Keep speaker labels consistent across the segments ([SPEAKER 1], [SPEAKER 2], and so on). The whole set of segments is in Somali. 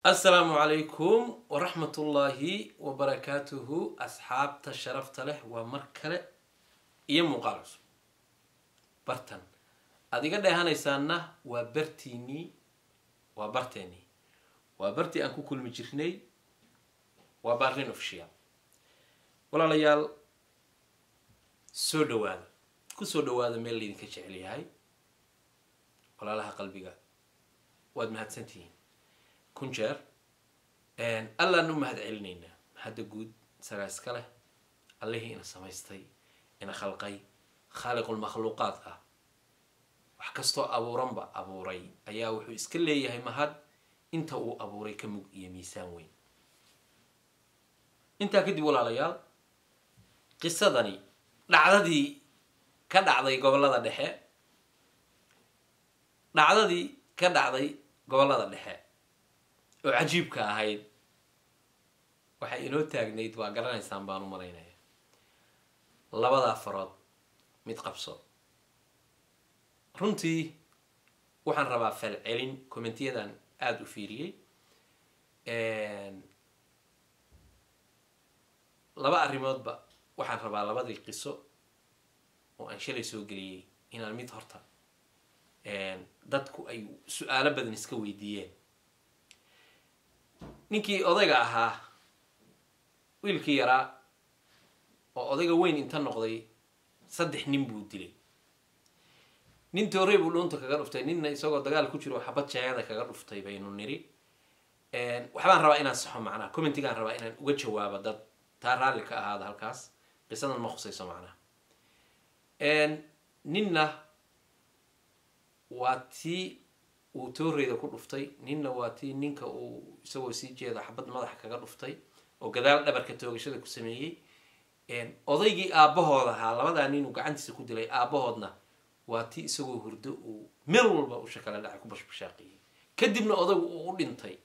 [SPEAKER 1] asalaamu calaykum waraxmatullaahi wabarakaatuhu asxaabta sharafta leh waa mar kale iyo muuqaal cusub bartan aad iga dheehanaysaanna waa bartiinii waa barteenii waa bartii aan ku kulmi jirnay waa barlin ofshial walaalayaal soo dhawaada ku soo dhawaada meel laydinka jecel yahay walaalaha qalbiga waad mahadsantihiin kun jeer allaan u mahad celinaynaa mahadda guud isagaa iska leh allihii ina samaystay ina khalqay khaaliqulmakhluuqaad ah wax kastoo abuuranba abuuray ayaa wuxuu iska leeyahay mahad inta uu abuuray ka mug iyo miisaan weyn intaa kadib walaalayaal qisadani dhacdadii ka dhacday gobollada dhexe dhacdadii ka dhacday gobollada dhexe oo cajiibka ahayd waxay inoo taagnayd waa garanaysaan baan u malaynaya labadaa farood mid qabso runtii waxaan rabaa falcelin commentyadan aada u fiiriyey laba arrimoodba waxaan rabaa labadii qiso oo aan shalay soo geliyey inaan mid horta dadku ay su-aalo badan iska weydiiyeen ninkii odayga ahaa wiilkii yaraa oo odayga weyn inta noqday saddex nin buu dilay nin toorey buu dhuunta kaga dhuftay ninna isagoo dagaal ku jiro xabad jeegada kaga dhuftay baynu niri waxbaan rabaa inaan saxo macnaha commentigaan rabaa inaan uga jawaabo dad taa raalli ka ahaada halkaas qisadan ma khusayso macnaha ninna waa tii uu tooreyda ku dhuftay ninna waa tii ninka uu isagoo sii jeeda xabad madaxa kaga dhuftay oo gadaal dhabarka toogashada ku sameeyey odaygii aabbahood ahaa labadaa nin uu gacantiisa ku dilay aabbahoodna waa tii isagoo hurdo uu meel walba usha kala dhacay ku bashbashaaqiyey kadibna odaygu uu u dhintay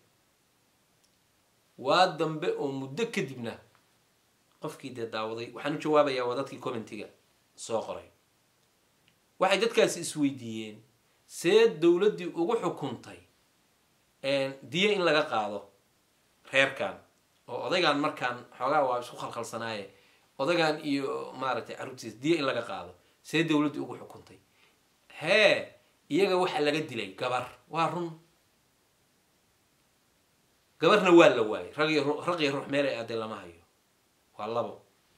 [SPEAKER 1] waa dambe oo muddo kadibna qofkii dee daawaday waxaan u jawaabayaa waa dadkii commentiga soo qoray waxay dadkaasi isweydiiyeen see dowladdii ugu xukuntay diyo in laga qaado reerkan oo odaygan markaan xoogaa waa isku khalkhalsanaaye odaygan iyo maaragtay carruurtiisa diyo in laga qaado see dowladdii ugu xukuntay hee iyaga waxa laga dilay gabar waa run gabarna waa la waayay rag raqiyo ruux meelay aadee lama hayo waa labo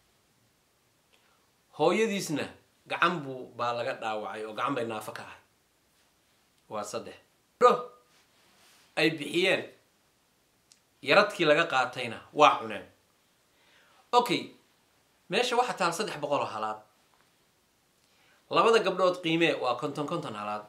[SPEAKER 1] hooyadiisna gacan buu baa laga dhaawacay oo gacan bay naafo ka ahay waa saddex dho ay bixiyeen yaradkii laga qaatayna waa cuneen okay meesha waxaa taal saddex boqol oo halaad labada gabdhood qiimee waa konton konton halaad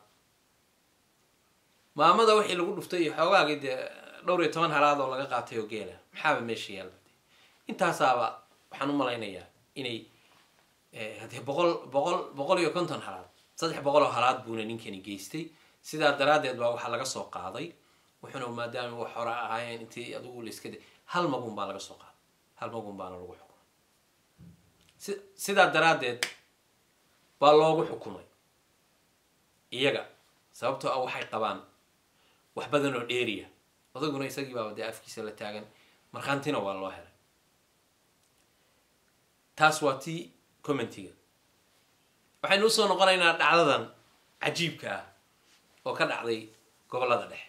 [SPEAKER 1] maamada wixii lagu dhuftay iyo xoogaagii dee dhowr iyo toban halaad oo laga qaatay oo geela maxaaba meesha yaalla intaasaaba waxaan u malaynayaa inay hadee boqol boqol boqol iyo konton halaad saddex boqol oo halaad buuna ninkani geystay sidaa daraaddeed baa waxaa laga soo qaaday wuxuuna maadaama wax hore ahaayeen intii adugu layska de hal magun baa laga soo qaaday hal magun baana lagu xukumay si sidaa daraaddeed baa loogu xukumay iyaga sababtoo ah waxay qabaan wax badan oo dheeriya odaguna isagii baaba dee afkiisa la taagan markhaantina waa loo helay taas waa tii commentiga waxaynu usoo noqonaynaa dhacdadan cajiibka ah oo ka dhacday gobollada dhexe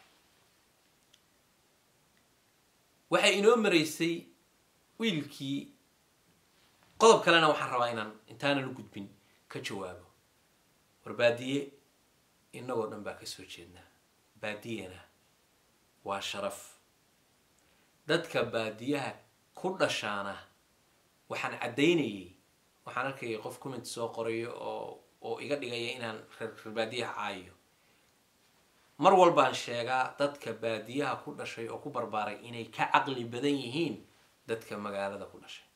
[SPEAKER 1] waxay inoo maraysay wiilkii qodob kalena waxaan rabaa inaan intaanan u gudbin ka jawaabo war baadiye inagoo dhan baa kasoo jeednaa baadiyana waa sharaf dadka baadiyaha ku dhashaana waxaan caddaynayay waxaan arkaya qof comment soo qorayo oo oo iga dhigaya inaan reer baadiyaha caayo mar walbaan sheegaa dadka baadiyaha ku dhashay oo ku barbaaray inay ka caqli badan yihiin dadka magaalada ku dhashay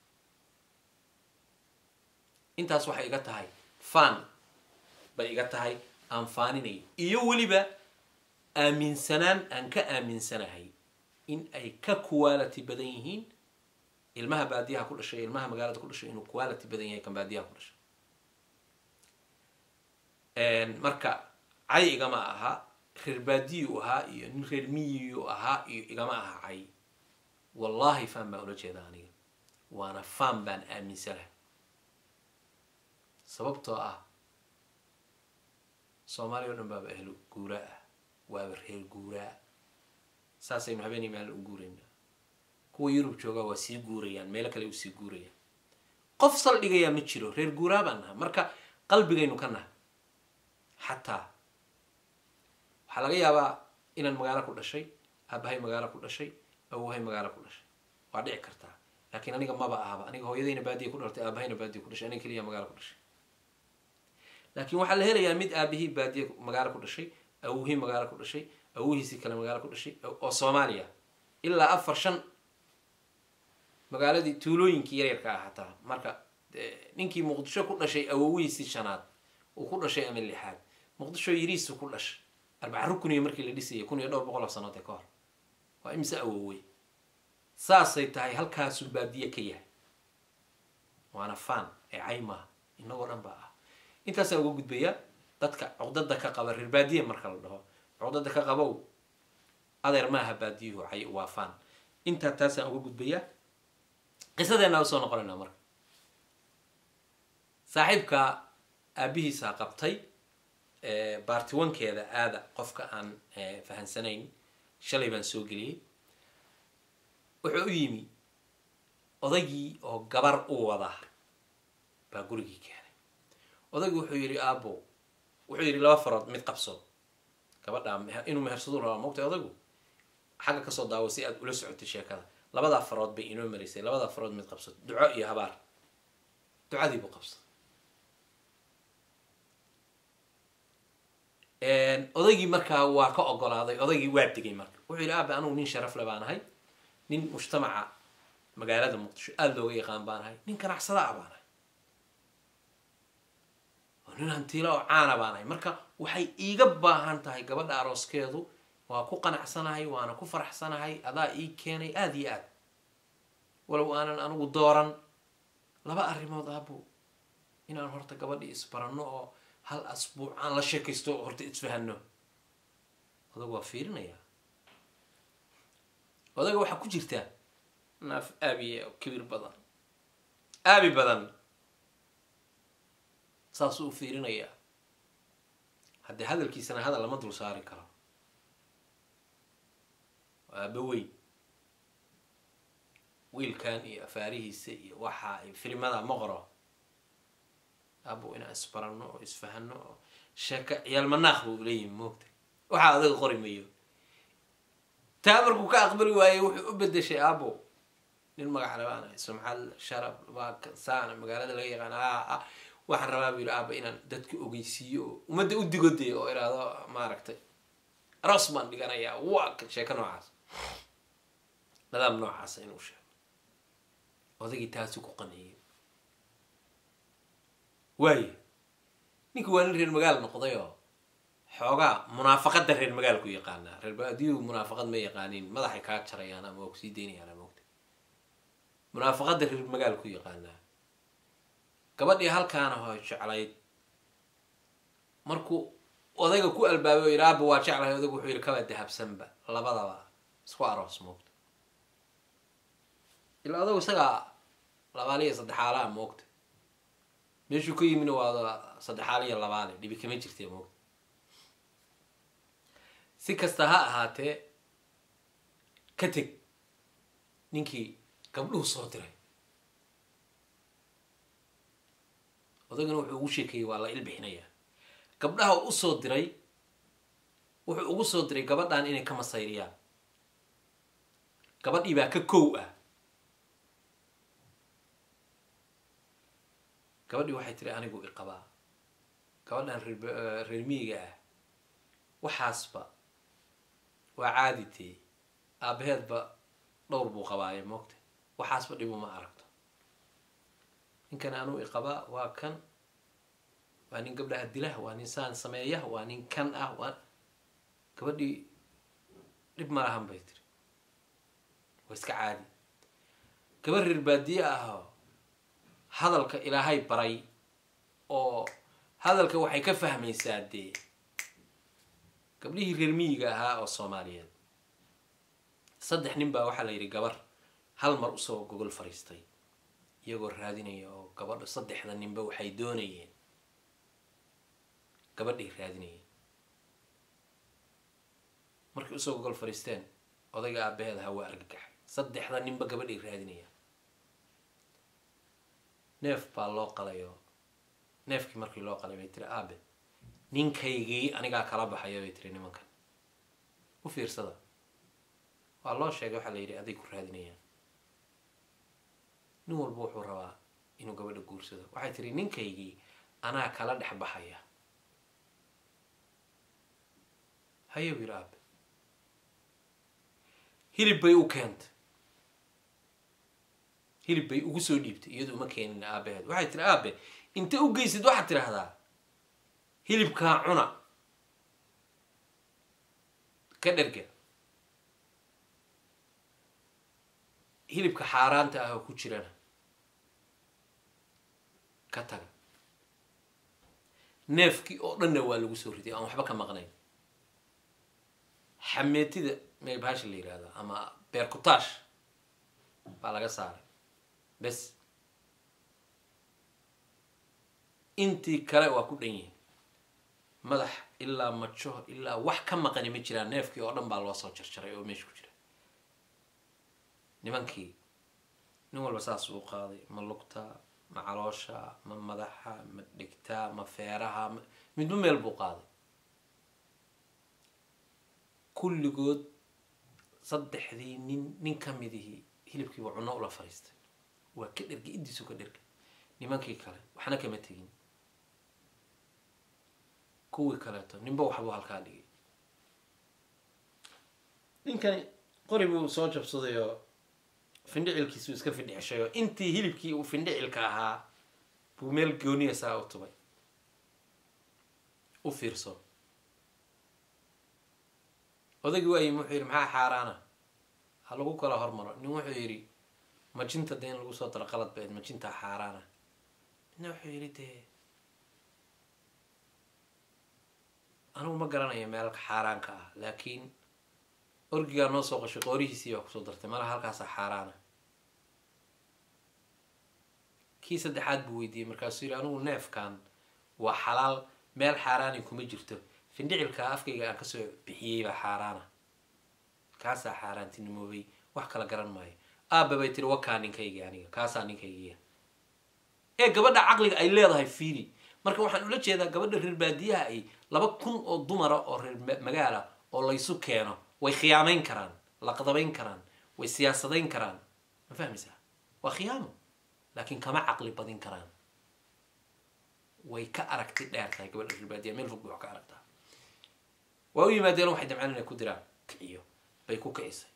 [SPEAKER 1] intaas waxay iga tahay faan bay iga tahay aan faaninayo iyo weliba aaminsanaan aan ka aaminsanahay in ay ka quality badan yihiin ilmaha baadiyaha ku dhashay ilmaha magaalada ku dhashay inuu quality badan yahay kan baadiyaha ku dhashay marka cay igama aha reer baadiyuu ahaa iyo nin reer miyiyuu ahaa iyo igama aha cay wallahi faan baan ula jeedaa aniga waana faan baan aaminsanaha sababtoo ah soomaaliya o dhan baaba ahlu guuraa ah waaba reer guuraa saasaynu habeenii maalin u guuraynaa kuwa yurub joogaa waa sii guurayaan meelo kale u sii guurayaan qof saldhigayaa ma jiro reer guuraa baan naha marka qalbigaynu ka naha xataa waxaa laga yaabaa inaan magaalo ku dhashay aabahay magaalo ku dhashay awohay magaalo ku dhashay waa dhici kartaa laakiin aniga maba ahaba aniga hooyadayna baadiya ku dhaltay aabahayna baadiya ku dhashay aniga keliya magaalo ku dhashay laakiin waxaa la helayaa mid aabihii baadiya magaalo ku dhashay awihii magaalo ku dhashay awihiisii kale magaalo ku dhashay oo soomaaliya ilaa afar shan magaaladii tuulooyinkii yaryarka ah hataa marka ninkii muqdisho ku dhashay awowihiisii shanaad uu ku dhashay ama lixaad muqdisho yiriisu ku dhashay arbaca rukuniyo markii la dhisayay kun iyo dhowr boqol oo sanood ee ka hor waa imise awowey saasay tahay halkaasuu baadiye ka yahay waana faan ee caymaa inagoo dhan baa ah intaasaan uga gudbayaa dadka cuqdada ka qaba reer baadiye marka la dhaho cuqdada ka qabow adeer maaha baadiyuhu cay waa faan intaa taasaan uga gudbayaa qisadeenaa usoo noqonaynaa marka saaxiibka aabihiisaa qabtay baartiwankeeda aada qofka aan fahansanayn shalay baan soo geliyey wuxuu u yimi odaygii oo gabar u wada baa gurigii keenay odaygii wuxuu yidhi aabo wuxuu yidhi laba farood mid qabso gabadhaa inuu mehersadu rabaa mogtay odaygu xagga kasoo daawo si aad ula socotay sheekada labadaa farood bay inoo maraysay labadaa farood mid qabsato duco iyo habaar ducadii buu qabsaday odaygii markaa waa ka ogolaaday odaygii waa degay marka wuxuu yidhi aabe anugu nin sharaf le baan ahay nin mujtamaca magaalada muqdisho aada looga yaqaan baan ahay nin ganacsada a baan ahay oo nin hantiila oo caana baan ahay marka waxay iiga baahan tahay gabadha arooskeedu waa ku qanacsanahay waana ku faraxsanahay adaa ii keenay aada iyo aad walow aanan anigu dooran laba arrimood aabo inaan horta gabadhii isbaranno oo hal asbuuc aan la sheekaysto oo horta isfahano odag waa fiirinayaa odaga waxaa ku jirta naaf aabiye kibir badan aabi badan saasuu u fiirinayaa haddee hadalkiisana hadal lama dul saari karo aaba weyn wiilkan iyo afaarihiisa iyo waxa iyo filimada ma qoro aabo inaan isbarano oo isfahano oo sheeka ciyaal manaaq buu leeyihi moogta waxaa adaga qori mayo taa markuu ka aqbali waayey wuxuu u bedeshay aabo nin magac labaana sumcad sharaf waa saana magaalada laga yaqaan a waxaan rabaa buu yidhi aaba inaan dadka ogeysiiyo oo ummadda u digodee oo iraado maaragtay aroos baan dhiganayaa waa sheeko noocaas nadaam noocaasa inuu sheego odagii taasi ku qaneeyay waayo ninka waa nin reer magaal noqday oo xoogaa munaafaqada reer magaalku yaqaanaa reer baadiyuhu munaafaqad ma yaqaaniin madaxay kaa jarayaan ama waa kusii daynayaan ama ogta munaafaqada reer magaalku yaqaanaa gabadhii halkaana ho jeclayd markuu odayga ku albaabay oo yidhi aaba waa jeclahay odaygu wuxuu yidhi kaba dahabsanba labadaba isku aroos moogta ilaa odagu isagaa labaaliya saddexaalaha moogta meeshuu ka yimina waa saddexaaliya labaale dhibi kama jirtee moogta si kasta ha ahaatee ka teg ninkii gabdhuhu soo diray odagana wuxuu ugu sheekeeyey waa la ilbixinayaa gabdhaha u usoo diray wuxuu ugu soo diray gabadhan inay ka masayriyaan gabadhii baa ka kow ah gabadhii waxay tiri anigu iqabaa gabadhan reer reer miyiga ah waxaasba waa caaditee aabaheedba dhowr buu qabaaye moogta waxaasba dhibuma aragto ninkan anuu iqabaa waa kan waa nin gabdhaha dilah waa nin saan sameeya waa nin kan ah waa gabadhii dhib ma lahan bay tiri waa iska caadi gabadh reer baadiye ahoo hadalka ilaahay baray oo hadalka waxay ka fahmaysaa dee gabdhihii reer miyiga ahaa oo soomaaliyeed saddex nin baa waxaa la yidhi gabar hal mar usoo gogol fariistay iyagoo raadinaya oo gabadha saddexda ninba waxay doonayeen gabadhay raadinayeen markay usoo gogol fariisteen odayga aabaheed ahaa waa argagaxay saddexda ninba gabadhay raadinaya neef baa loo qalayo neefkii markii loo qalay bay tiri aabe ninkaygii anigaa kala baxaya bay tiri nimankan u fiirsada waa loo sheegay waxaa la yidhi aday ku raadinayaan nin walba wuxuu rabaa inuu gabadha guursado waxay tiri ninkaygii anaa kala dhex baxaya haye wiil aabe hilib bay u keentay hilib bay ugu soo dhiibtay iyadu uma keenin aabaheed waxay tiri aabe inta u geysid waxaad tidhaahdaa hilibkaa cuna ka dherga hilibka xaaraanta ah oo ku jirana ka taga neefkii oo dhanna waa lagu soo riday aan waxba ka maqnayn xameetida meebahasha la yihahdo ama beerkutaash baa laga saaray bes intii kale waa ku dhan yihin madax ilaa majo ilaa wax ka maqani ma jiraan neefkii oo dhan baa loo soo jarjaray oo meesha ku jira nimankii nin walba saas uu qaaday ma lugta ma caloosha ma madaxa ma dhigta ma feeraha ma midba meel buu qaaday kulligood saddexdii nin nin ka midihii hilibkiiba cunno ula fariistay waa ka dhergay iddiisu ka dhergay nimankii kale waxna kama tegin kuwii kaleeto ninba waxbuu halkaa dhigay ninkani qori buu soo jabsaday oo findhicilkiisuu iska findhicishay oo intii hilibkii uu findhicilka ahaa buu meel gooniya saa u tubay u fiirso odaygii waa yimi wuxuu yidhi maxaa xaaraana ha lagu kala hormaro nin wuxuu yidhi majinta dee in lagu soo daro qalad baed majintaa xaaraana midna wuxuu yidhi dee anigu ma garanayo meelka xaaraanka ah laakiin orgigaa noo soo qashay qoorihiisii baa kusoo dartay malaha halkaasaa xaaraana kii saddexaad buu weydiiyey markaasuu yidhi anigu neefkan waa xalaal meel xaaraani kuma jirto findhicilka afkayga aan kasoo bixiyey baa xaaraana kaasaa xaaraantinimoobay wax kala garan maayo aaba bay tiri wakaa ninkaygi aniga kaasaa ninkaygiya ee gabadha caqliga ay leedahay fiiri marka waxaan ula jeedaa gabadha reer baadiyaha ay laba kun oo dumara oo reer magaala oo laysu keeno way khiyaamayn karaan laqdabayn karaan way siyaasadayn karaan ma fahmaysaa waa khiyaamo laakiin kama caqli badin karaan way ka aragti dheer tahay gabadha reer baadiyaha meel fog bay wax ka aragtaa waa u yimaadeen waxay damceen inay ku diraan kiciyo bay ku kicisay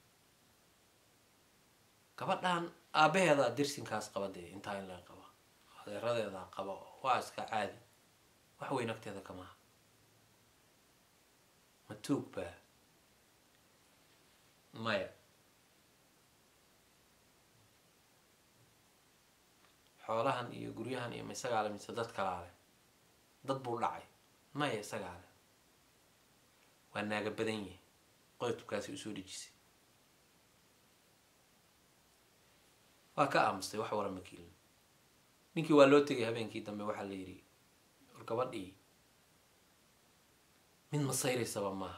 [SPEAKER 1] gabadhan aabaheedaa dirsinkaas qaba dee intaa in laga qaba adeeradeedaa qaba waa iska caadi wax weyn agteeda kamaha ma tuug baa maya xoolahan iyo guryahan iyo ma isagaa le mise dad kalaa leh dad buu dhacay maya isagaa leh waa naaga badan yihi qoytubkaasi usoo dhejisay waa ka aamustay wax wara makiilin ninkii waa loo tegay habeenkii dambe waxaa la yidhi war gabadhii mid masayraysaba maaha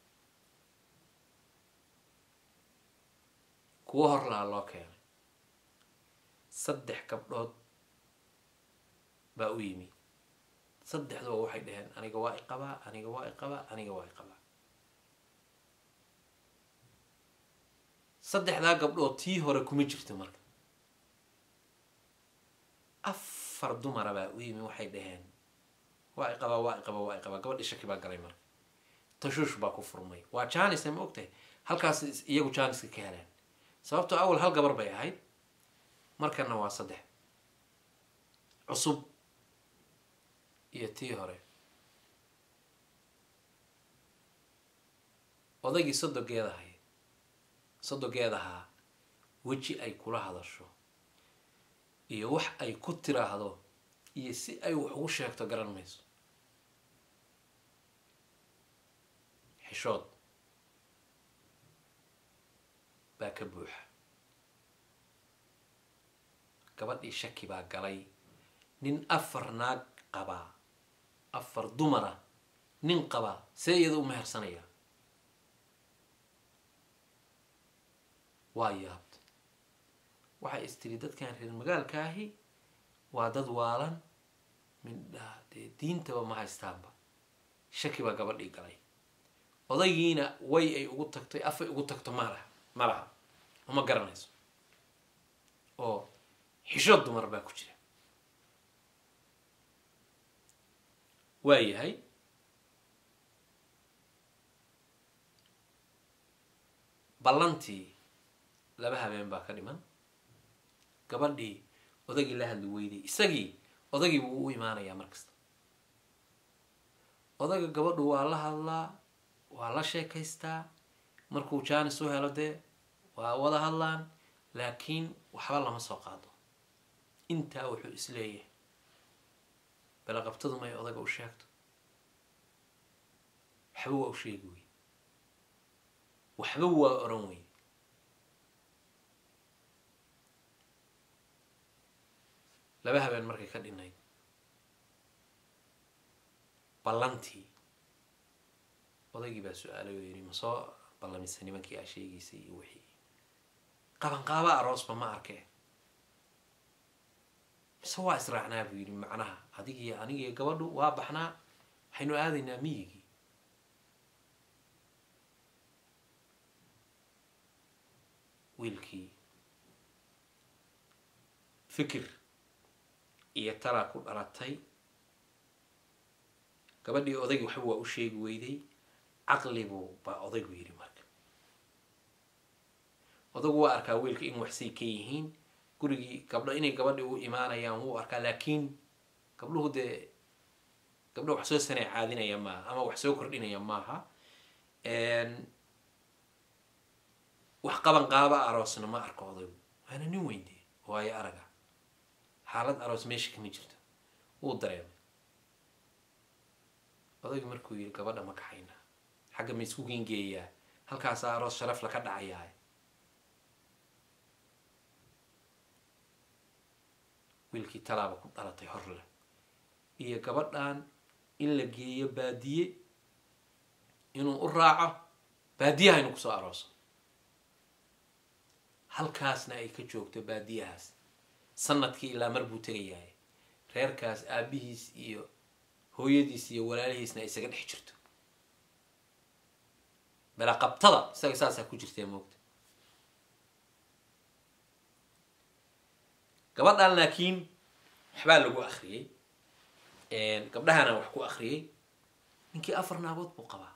[SPEAKER 1] kuwo hor lahaa loo keenay saddex gabdhood baa u yimi saddexduba waxay dhaheen aniga waa i qabaa aniga waa i qabaa aniga waa i qabaa saddexdaa gabdhood tii hore kuma jirto marka afar dumara baa u yimi waxay dhaheen waa i qabaa waa i qabaa waa i qabaa gabadhi shaki baa galay marka tashuush baa ku furmay waa janis ma ogtahay halkaas iyagu janiska ka heleen sababtoo awal hal gabar bay ahayd markana waa saddex cusub iyo tii hore odaygii sodogeed ahayd sodogeed ahaa weji ay kula hadasho iyo wax ay ku tiraahdo iyo si ay wax ugu sheegto garan mayso xishood baa ka buuxa gabadhii shaki baa galay nin afar naag qabaa afar dumara nin qabaa see iyada u mehersanaya waa yaabta waxay istiri dadkan reer magaalka ahi waa dad waalan mindhaa dee diintaba ma haystaanba shaki baa gabadhii galay odaygiina way ay ugu tagtay afay ugu tagto malaha ma laha uma garanayso oo xishood dumar baa ku jira waa yahay ballantii laba habeen baa ka dhiman gabadhii odagii la hadli weyday isagii odagii buu u imaanayaa mar kasta odaga gabadhu waa la hadlaa waa la sheekaystaa markuu jaanis u helo dee waa wada hadlaan laakiin waxba lama soo qaado intaa wuxuu isleeyahay balaqabtadu may odaga u sheegto waxba waa u sheegi wey waxba waa oran wey laba habeen markay ka dhinayd ballantii odaygii baa su-aalay oo yidhi ma soo ballamisa nimankii aa sheegaysay iyo wixii qabanqaaba aroosba ma arkee mise waa israacnaa buu yidhi macnaha adigii anigii gabadhu waa baxnaa waxaynu aadaynaa miyigii wiilkii fikir iyo talaa ku dhalatay gabadhii odaygii waxba waa u sheegi weyday caqlibuu baa odaygu yidhi marka odagu waa arkaa wiilka in waxsay ka yihiin gurigii gabdho inay gabadhii u imaanayaan wuu arkaa laakiin gabdhuhu dee gabdho wax soo sanay caadinaya maaha ama wax soo kordhinaya maaha wax qaban qaaba aroosna ma arko odaygu waana nin weyndee waayo araga xaalad aroos meesha kama jirto wuu dareemay odaygu markuu yidhi gabadha ma kaxayna xagga ma isku gengeeyaa halkaasaa aroos sharaf laka dhacayaa wiilkii talaaba ku dhalatay horle iyo gabadhan in la geeyo baadiye inuu u raaco baadiyaha inu kusoo arooso halkaasna ay ka joogto baadiyahaas sanadkii ilaa mar buu tegayahay reerkaas aabihiis iyo hooyadiis iyo walaalihiisna ay isaga dhex jirto balaqabtada isaga saasaa ku jirtee moogta gabadhan laakiin waxbaa lagu akriyey gabdhahana wax ku akriyey ninkii afar naagood buu qabaa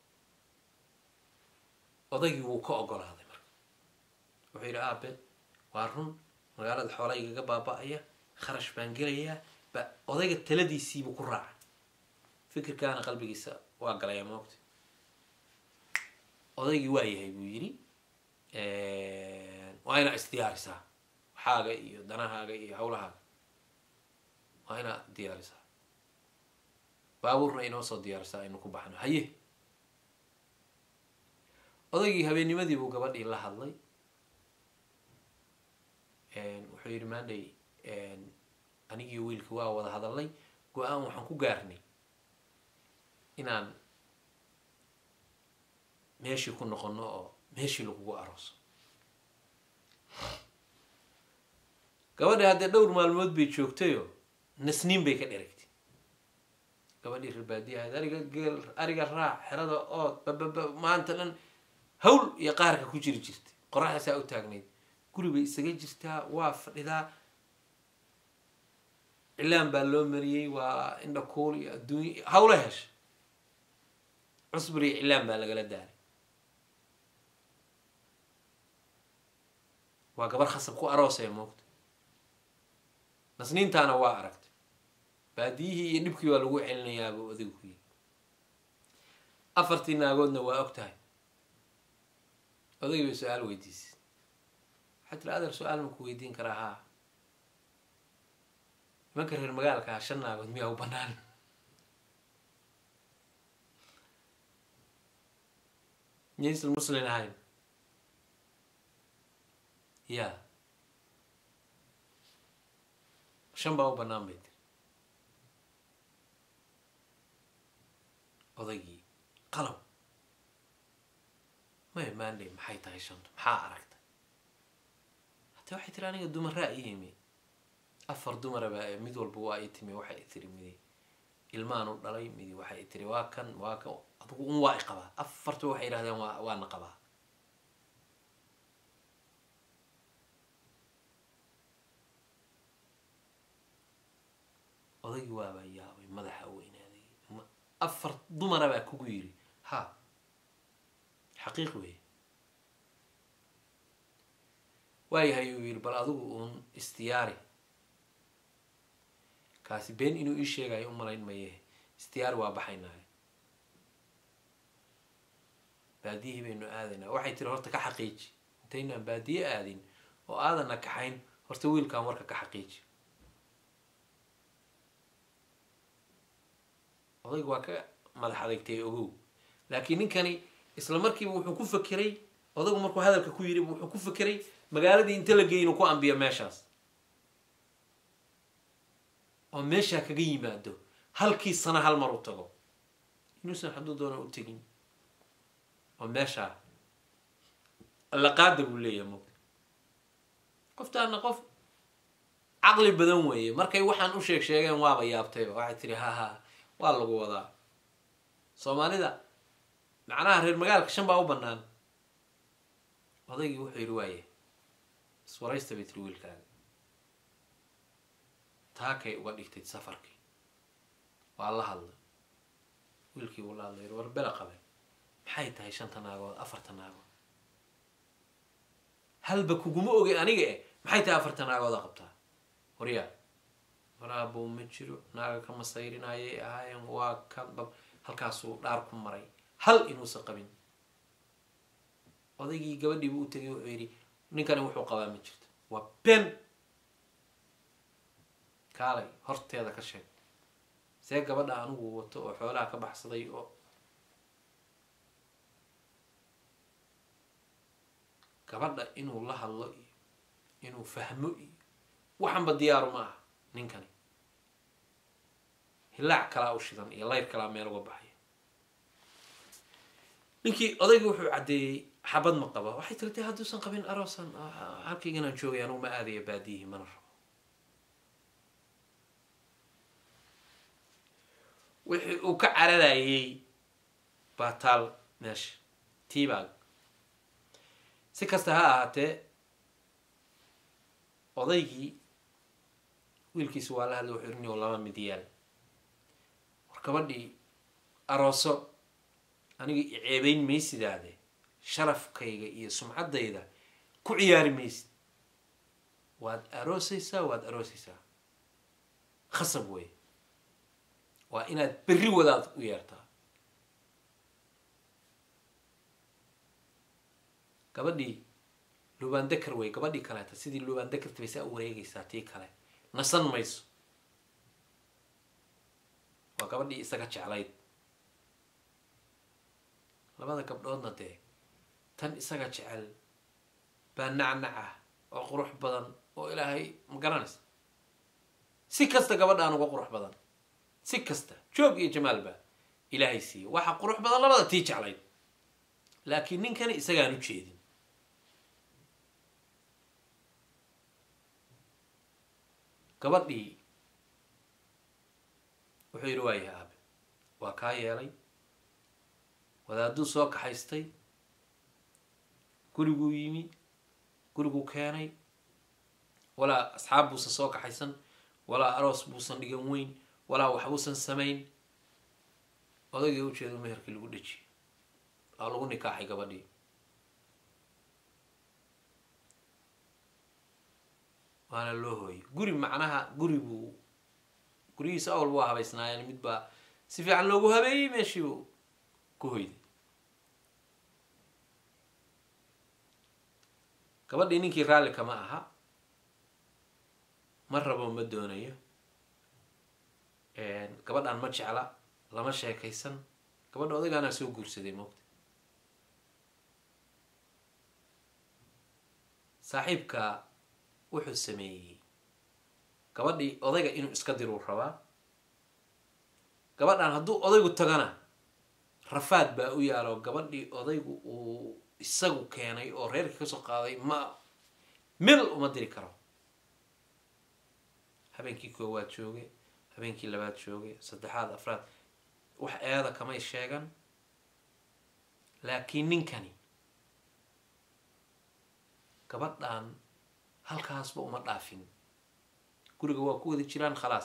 [SPEAKER 1] odaygii wuu ka ogolaaday marka wuxuu yidhi aabe waa run magaalada xoola igaga baaba-aya kharash baan gelayaa ba odayga taladiisiibuu ku raacay fikirkaana qalbigiisa waa galaya moogta odaygii waa yahay buu yidhi waa inaa isdiyaarisaa waxaaga iyo danahaaga iyo hawlahaaga waa inaa diyaarisaa baabuurna inoo soo diyaarisaa aynu ku baxno haye odaygii habeennimadii buu gabadhii la hadlay wuxuu yidhi maandhay anigii wiilka waa wada hadalnay go-aan waxaan ku gaarnay inaan meeshii ku noqono oo meeshii lagugu arooso gabadhii haddee dhowr maalmood bay joogtayoo nasniin bay ka dheragtay gabadhii reerbaadiyahayd ariga geel ariga raac xerada ood bababa maanta dhan hawl iyo qaarka ku jiri jirtay qoraxdaasaa u taagnayd guri bay isaga jirtaa waa fadhidaa cilaan baa loo mariyey waa indha kuul iyo adduunya hawla hesha cusbur iyo cilaan baa lagala daaray waa gabar khasab ku aroosee moogta nasniintaana waa aragtay baadiyihii iyo dhibkii waa lagu celinayaaba odigu ku yiri afartii naagoodna waa og tahay odaygi bay su-aal weydiisay waxaa tiri adeer su-aal ma ku weydiin karaa haa nimanka reer magaalka ah shan naagood miyaa u banaan miyaysan muslin ahayn ya shan baa u bannaan bay tiri odaygii qalab maya maandhay maxay tahay shantu maxaa aragtay hata waxay tiri aniga dumaraa i yimi afar dumaraba mid walba waa i timi waxay i tiri midi ilmaan u dhalay midi waxay i tiri waa kan waa kan adugu un waa i qabaa afartuba waxay yidhahdeen waa waana qabaa odaygii waabaa yaabay madaxa weynaaday afar dumara baa kugu yiri ha xaqiiq weeye waayahay uu yidhi bal adigu uun istiyaari kaasi been inuu ii sheegayo u malayn maye istiyaari waa baxaynaayo baadiyihii baynu aadaynaa waxay tiri horta ka xaqiiji intaynaan baadiye aadin oo aadanna kaxayn horta wiilkan warka ka xaqiiji odayga waa ka madax adagtay ogow laakiin ninkani isla markiiba wuxuu ku fakeray odaygu markuu hadalka ku yidhi wuxuu ku fakeray magaaladii inta la geey inuu ku ambiyo meeshaas oo meeshaa kaga yimaado halkii sana hal mar u tago inuusan hadduu doona u tegin oo meeshaa allaqaada buu leeyahay mug qoftaana qof caqli badan weeye markay waxaan u sheeg sheegeen waaba yaabtayba waxay tiri ha ha waa lagu wadaa soomaalida macnaha reer magaalka shan baa u bannaan odaygii wuxuu yidhi waaye iswaraysta bay tiri wiilkaaga taakay uga dhigtay safarkii waa la hadlay wiilkii uu la hadlay war bela qabe maxay tahay shanta naagood afarta naagood halba kuguma ogay aniga eh maxay tahay afarta naagooda qabtaa waryaa waraabuu ma jiro naaga ka masayrinayay ahaayeen waa ka dab halkaasuu dhaar ku maray hal inuusan qabin odaygii gabadhiibu u tegay wuxuu yidhi ninkani wuxuu qabaa ma jirto waa ben kaalay horteeda ka sheeg see gabadha anigu wato oo xoolaha ka baxsaday oo gabadha inuu la hadlo iyo inuu fahmo iyo waxanba diyaaru ma aha ninkani hilaac kalaa u shidan iyo layr kalaa meel uga baxaya ninkii odayga wuxuu caddeeyey xabad ma qaba waxay tiri de hadduusan qabin aroosan halkayganaan joogay anugu ma aadaya baadiyihii mana rabo wixii uu ka cararayay baa taal meesha tiibaag si kasta ha ahaatee odaygii wiilkiisa waa la hadlay wuxuu irinio laba mid yaal war gabadhii arooso aniga iceebeyn maysidaade sharafkayga iyo sumcaddayda ku ciyaari maysid waad aroosaysaa waad aroosaysaa khasab wey waa inaad berri wadaad u yeertaa gabadhii lubandeker wey gabadhii kaleeta sidii lubandekerta bay saa u wareegaysaa tii kale nasan mayso waa gabadhii isaga jeclayd labada gabdhoodna dee tan isaga jecel baa nacnac ah oo qurux badan oo ilaahay ma garanaysa si kasta gabadhaan uga qurux badan si kasta joog iyo jamaalba ilaahay siiye waxa qurux badan labada tii jeclayd laakiin ninkani isagaan u jeedin gabadhii wuxuu yidhi waayahay aabe waa kaa yeelay wadaaduu soo kaxaystay guriguu yimi guriguu keenay walaa asxaab buusan soo kaxaysan walaa aroos buusan dhigan weyn walaa waxbuusan samayn odaygii ujeedu meherkii lagu dhejiyay waa lagu nikaaxay gabadhii waana loo hooyay guri macnaha guri buu gurigiisa awal waa habaysnaayeen mid baa si fiican loogu habeeyey meeshiibu ku hoyday gabadhii ninkii raalli kama aha ma rabo ma doonayo gabadhaan ma jecla lama sheekaysan gabadha odaygaanaa soo guursaday moogta saaxiibka wuxuu sameeyey gabadhii odayga inuu iska diruu rabaa gabadhan hadduu odaygu tagana rafaad baa u yaalo gabadhii odaygu uu isagu keenay oo reerkii kasoo qaaday ma mil uma diri karo habeenkii koowaad jooge habeenkii labaad jooge saddexaad afraad wax eeda kamay sheegan laakiin ninkani gabadhan halkaasba uma dhaafin guriga waa ku wada jiraan khalaas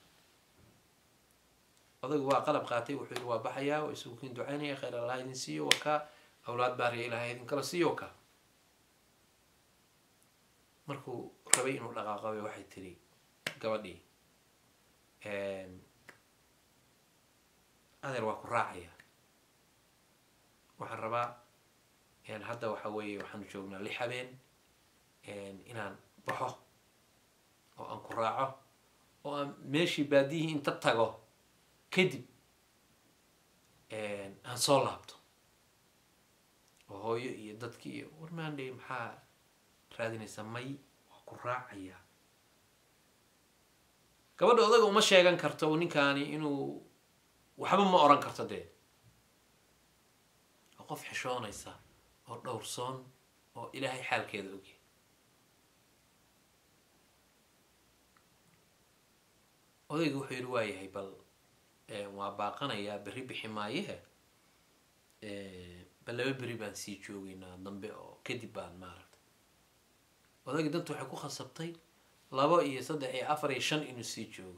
[SPEAKER 1] odaygu waa qalab qaatay wuxuu yidhi waa baxayaa waa isugu kiin ducaynaya khayr allah idin siiyo waa kaa awlaad baariya ilaahay idin kala siiyo ka markuu rabay inuu dhaqaaqabe waxay tiri gabadhii adeer waa ku raacaya waxaan rabaa hadda waxa weeye waxaanu joognaa lix habeen inaan baxo oo aan ku raaco oo aan meeshii baadiyihii inta tago kadib aan soo laabto oo hooyo iyo dadkii iyo warmaandhay maxaa raadinaysaa may waa ku raacayaa gabadha odaga uma sheegan karto ninkaani inuu waxba ma oran karto dee oo qof xishoonaysa oo dhowrsoon oo ilaahay xaalkeeda ogyahay odayga wuxuu yidhi waa yahay bal waa baaqanayaa berri bixi maayehe bal laba beri baan sii joogeynaa dambe oo kadib baan maaragtay odayga danta waxay ku khasabtay labo iyo saddex iyo afar iyo shan inuu sii joogo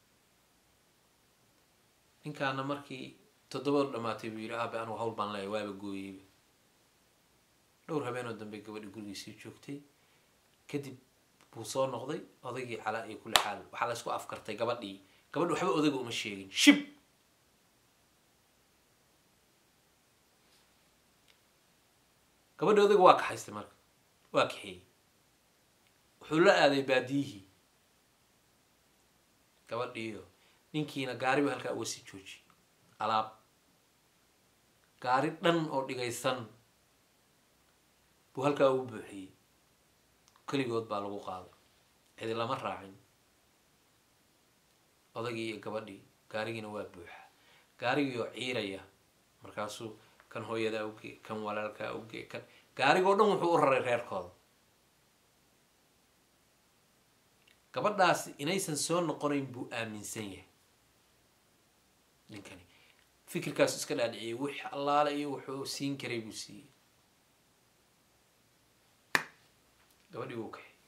[SPEAKER 1] ninkaana markii toddobaad dhamaatay buu yidhi aabe anugu hawl baan leeyahay waaba gooyeyba dhowr habeenoo dambe gabadhi gurigii sii joogtay kadib buu soo noqday odaygii calaa iyo kulli xaal waxaa la isku afkartay gabadhii gabadhi waxba odayga uma sheegin shib gabadhi odayga waa kaxaystay marka waa kaxeeyey wuxuu la aaday baadiyihii gabadhiiyo ninkiina gaariba halkaa uga sii joojiyey alaab gaari dhan oo dhigaysan buu halkaa ugu buuxiyey keligood baa lagu qaaday cidi lama raacin odagii iyo gabadhii gaarigiina waa buuxa gaarigii oo ciiraya markaasuu kan hooyadaa uge kan walaalkaa uge kan gaarigoo dhan wuxuu u raray reerkooda gabadhaasi inaysan soo noqonayn buu aaminsan yahay ninkani fikirkaasu iska dhaadhiciyay wix allaale iyo wuxuu siin karay buu siiyey gabadhii wuu kaxay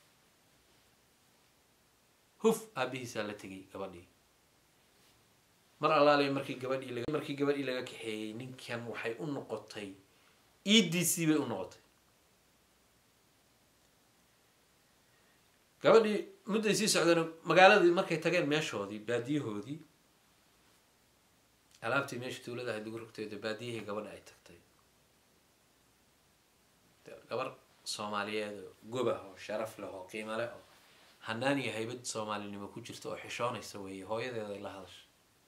[SPEAKER 1] huf aabihiisaa la tegay gabadhii mar allaale markii gabadhii markii gabadhii laga kaxeeyey ninkan waxay u noqotay e d c bay u noqotay gabadhii mudday sii socdeen magaaladii markay tageen meeshoodii baadiyahoodii alaabtii meesha tuulada ahayd lagu rogteeda baadiyihii gabadha ay tagtay gabar soomaaliyeed oo gobah oo sharaf leh oo qiimo leh oo hanaan iyo haybad soomaalinimo ku jirta oo xishoonaysa weeye hooyadeeday la hadasha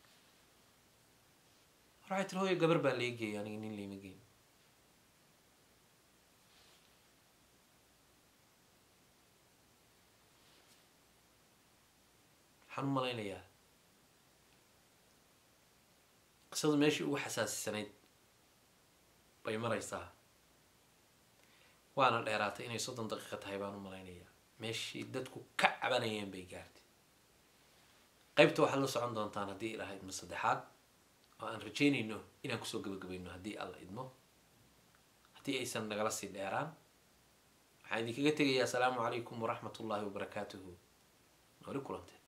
[SPEAKER 1] war waxay tiri hooya gabar baa lee geeyay aniga nin liima geyn waxaan u malaynayaa qisadu meeshii ugu xasaasisanayd bay maraysaa waana dheeraatay inay soddon daqiiqa tahay baan u malaynayaa meeshii dadku ka cabanayeen bay gaartay qaybta waxaad la socon doontaan haddii ilaha idmo saddexaad oo aan rajaynayno inaan kusoo gabagabayno haddii alla idmo haddii aysan nagala sii dheeraan waxaan idinkaga tegayaa asalaamu calaykum waraxmat ullaahi wabarakaatuhu nooli kulantee